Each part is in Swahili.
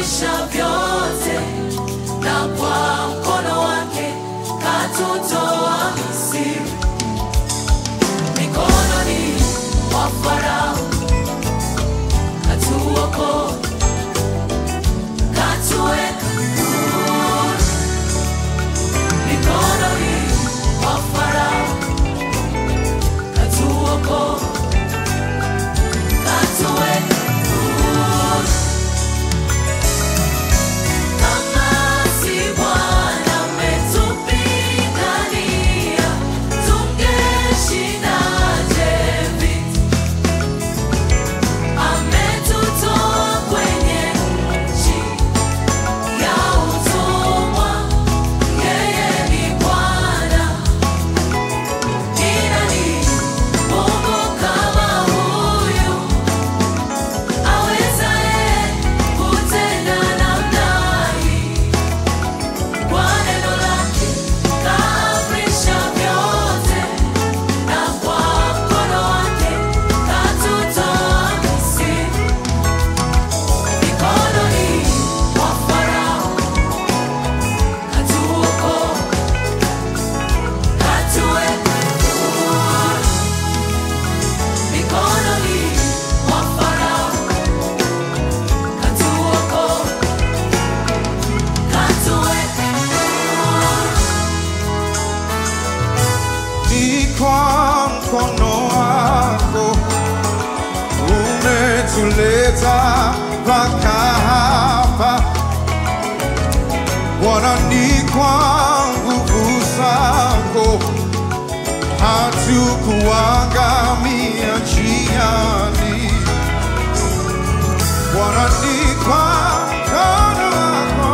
kaamrisha vyote, na kwa mkono wake katutoa Misri, mikononi mwa Farao katuokoa, katuweka huru, mikononi mwa Farao katuokoa, katuweka huru. Kama si Bwana ametupigania, tungeshindaje vita? Ametutoa kwenye nchi ya utumwa, yeye ni Bwana. Ni nani Mungu kama huyu, awezaye kutenda namna hii? Kwa neno lake kaamrisha vyote, na kwa mkono wake katutoa Misri, mikononi mwa Farao katuokoa, katuweka huru, mikononi mwa Farao katuokoa, katuweka huru. ni kwa mkono wako umetuleta mpaka hapa Bwana, ni kwa nguvu zako hatukuangamia njiani. Bwana, ni kwa mkono wako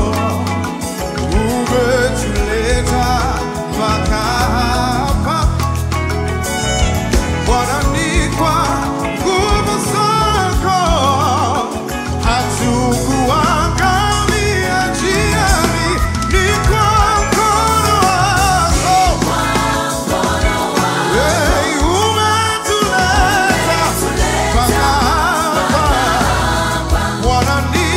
umetuleta mpaka hapa Bwana, ni kwa nguvu zako hatukuangamia njiani, ni kwa mkono wako Hey, umetuleta mpaka hapa Bwana, ni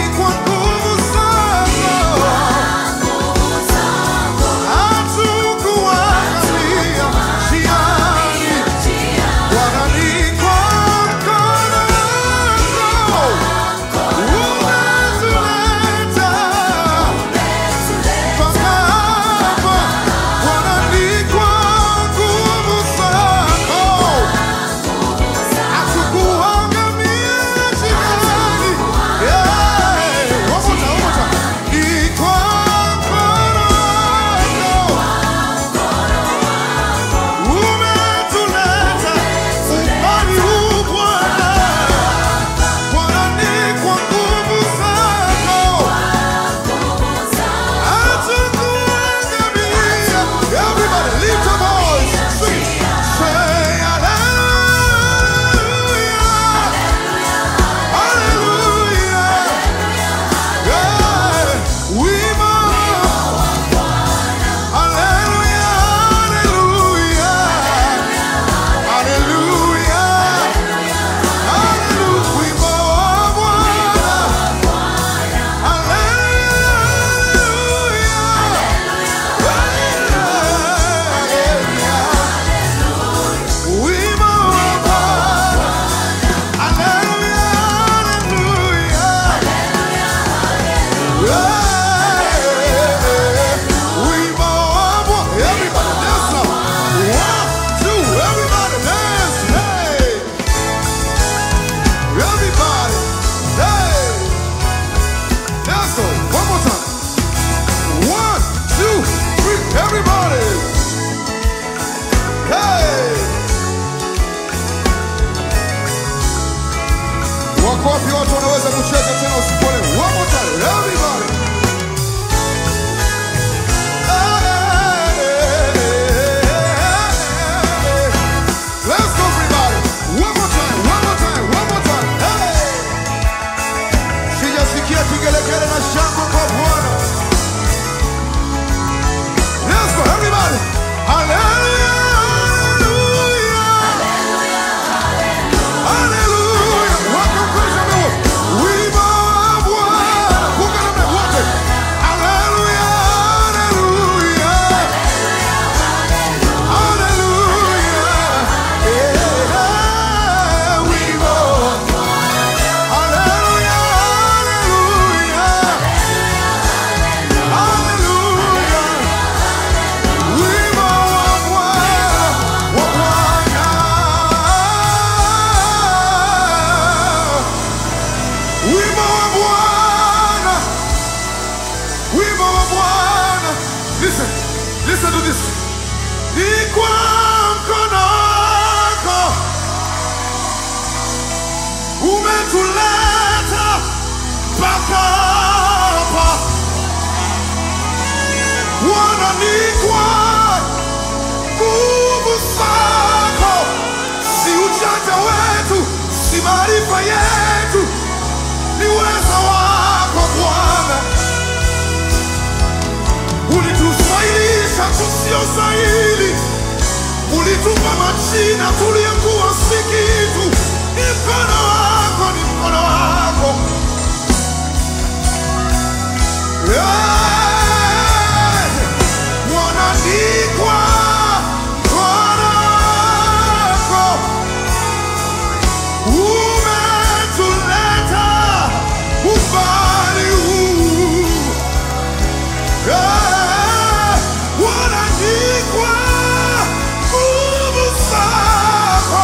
tusiostahili. Ulitupa majina tuliyokuwa si kitu. Ni mkono wako, ni mkono wako. Yeah. Wanaandikwa mkono wako. Umetuleta umbali huu. Eh, wanaandikwa nguvu zako.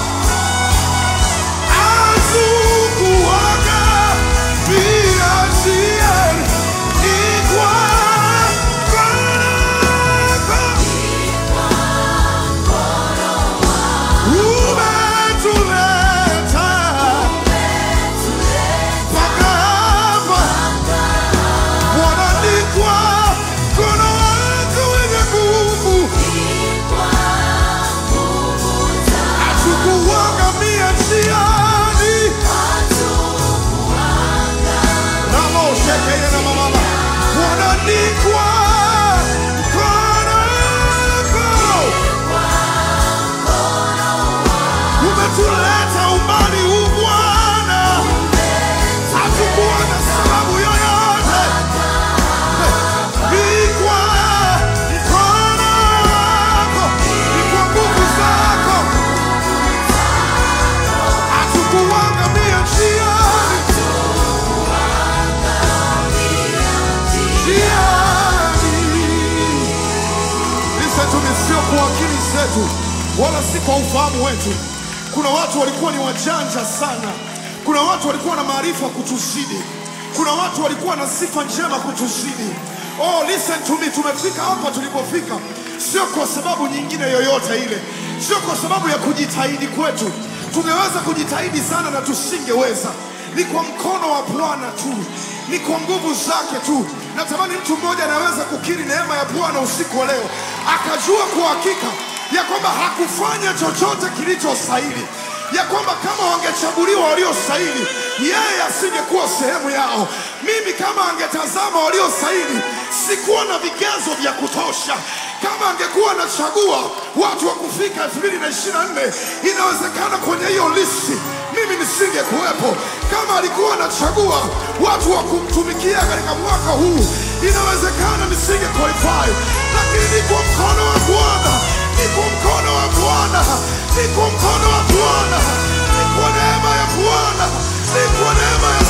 Hatukuaga bila njia. Ni kwa mkono wako. Umetuleta mpaka hapa. Wanaandikwa mkono wako wenye nguvu. Hatukuangamia njiani. Namo shekeye na mama. Wanaandikwa mkono wako. Umetuleta umbali huu Bwana. Hatukuwa na sababu yoyote. Ni kwa mkono wako, ni kwa nguvu zako. Hatukuangamia njiani, njiani. Listen to me, sio kwa akili zetu wala si kwa ufahamu wetu. Kuna watu walikuwa ni wajanja sana, kuna watu walikuwa na maarifa kutuzidi, kuna watu walikuwa na sifa njema kutuzidi. Oh, listen to me, tumefika hapa tulipofika sio kwa sababu nyingine yoyote ile, sio kwa sababu ya kujitahidi kwetu. Tungeweza kujitahidi sana na tusingeweza. Ni kwa mkono wa Bwana tu, ni kwa nguvu zake tu. Natamani mtu mmoja anaweza kukiri neema ya Bwana usiku wa leo, akajua kwa hakika ya kwamba hakufanya chochote kilichostahili, ya kwamba kama wangechaguliwa waliostahili, yeye asingekuwa sehemu yao. Mimi kama angetazama waliostahili, sikuwa na vigezo vya kutosha. Kama angekuwa anachagua watu wa kufika 2024 inawezekana kwenye hiyo listi mimi nisingekuwepo. Kama alikuwa anachagua watu wa kumtumikia katika mwaka huu, inawezekana nisinge qualify, lakini ni kwa mkono wa Bwana, ni kwa mkono wa Bwana, ni kwa mkono wa Bwana, ni kwa neema ya Bwana, ni kwa neema ya